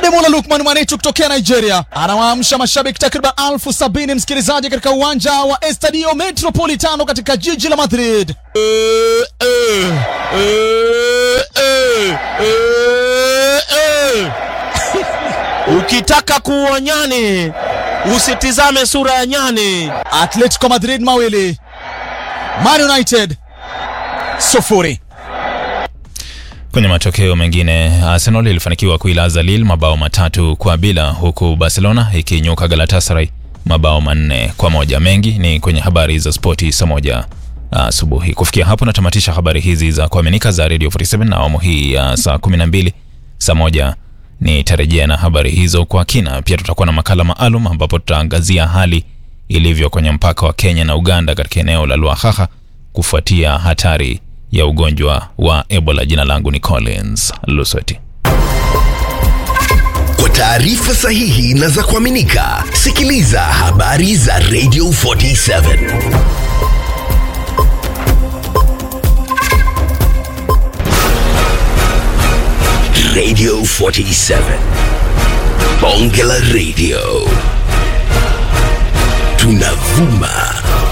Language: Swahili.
Ademola Lukman Mwanetu kutokea Nigeria anawaamsha mashabiki takriban elfu sabini msikilizaji, katika uwanja wa Estadio Metropolitano katika jiji la Madrid. Eh, eh, eh, eh, eh, eh. Ukitaka kuua nyani usitizame sura ya nyani. Atletico Madrid mawili Man United sufuri. Kwenye matokeo mengine, Arsenal ilifanikiwa kuilaza Lille mabao matatu kwa bila, huku Barcelona ikinyuka Galatasaray mabao manne kwa moja. Mengi ni kwenye habari za spoti saa moja asubuhi. Kufikia hapo natamatisha habari hizi za kuaminika za Radio 47 na awamu hii ya saa 12. Saa moja nitarejea na habari hizo kwa kina. Pia tutakuwa na makala maalum ambapo tutaangazia hali ilivyo kwenye mpaka wa Kenya na Uganda katika eneo la Lwahaha kufuatia hatari ya ugonjwa wa Ebola. Jina langu ni Collins Lusweti. Kwa taarifa sahihi na za kuaminika, sikiliza habari za Radio 47 Radio 47 Bonge la Radio, tunavuma